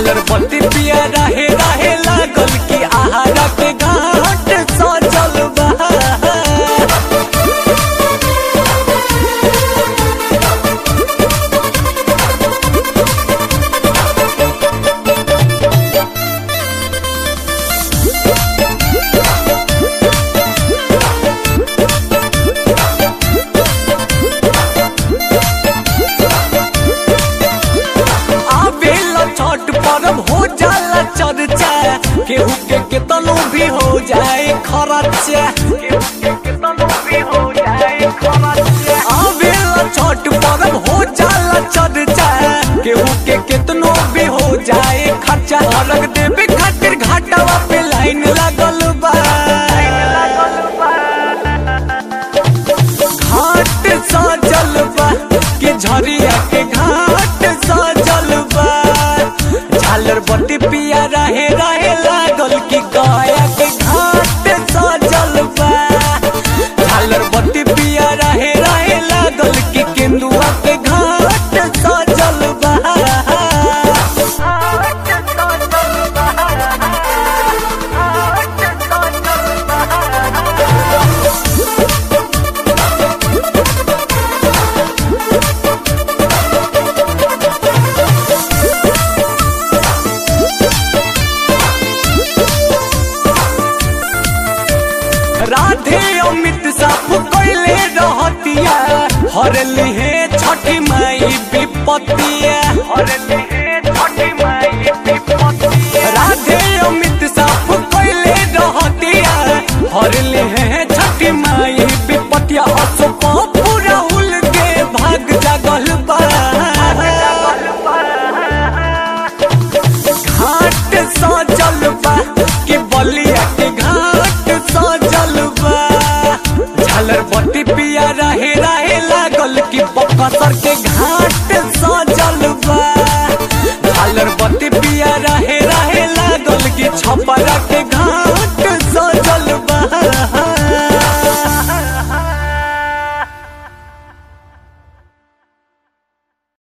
झालर बत्ती पिया रहे रहे लागल कि आहारा के घाट सजल बा आवेला छठ पर्व हो जाला चर्चा केहू के केतनो भी हो जाए खर्चा केहू के केतनो भी हो जाए खर्चा आवेला छठ पर्व हो जाला चर्चा केहू के केतनो भी हो जाए खर्चा अलग देवे खातिर घाटावा पे लाइन लागल बा घाट सजल बा कि झरिया के घाट सजल बा झालर बत्ती पिया रहे रहे लागल कि गया के घाट सजल बा झालर बत्ती पिया रहे रहे लागल कि केंदुआ के घाट सजल बा राधे अमित साफ कैले रहतिया हर लिहे छठी माई विपत्तिया हर लिहे छठी माई विपत्तिया राधे अमित साफ कैले रहतिया हर लिहे छठी माई विपत्तिया अशोक पूरा उल के भाग जागल बा घाट सजल बा कि बलिया के घाट सजल बा झालर बत्ती पिया रहे रहे लागल कि बक्सर